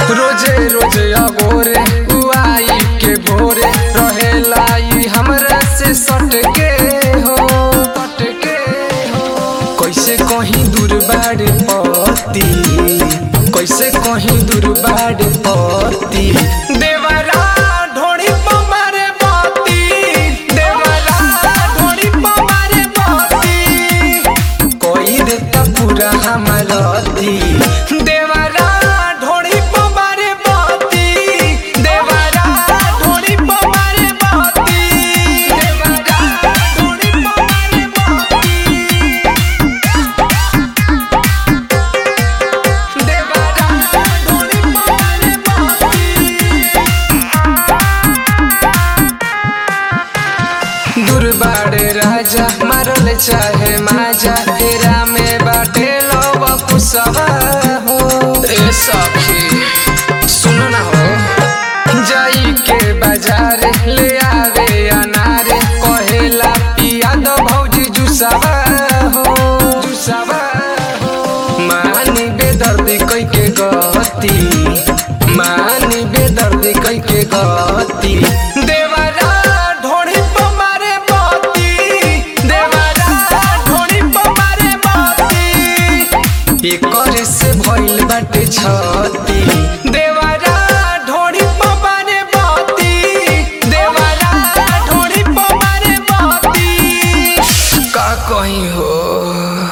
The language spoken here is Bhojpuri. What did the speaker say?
रोजे रोजे अगोरे उआई के भोरे रहेला ई हमरा से सट के हो सट के हो कैसे कहीं दूर बाड़े पति कैसे कहीं दूर बाड़े पति देवरा ढोड़ी पमारे पति देवरा ढोड़ी पमारे पति कोई देता पूरा हमरती देवरा ढोड़ी पमारे पति देवरा ढोड़ी पमारे पति देवरा ढोड़ी पमारे पति देवरा ढोड़ी पमारे पति दुर्बाड़े राजा मारल चाहे माजा फेरा में बाटे लो कुसवा हो ए सखी सुन ना हो जाई के बाजार ले आवे अनार कहेला पिया दो भौजी जुसावा हो जुसावा हो मानी बेदर्दी कई के गति मानी बेदर्दी कई के गति देवरा ढोड़ी पमारे पति देवरा ढोड़ी पमारे पति एकर से भइल बाटे छती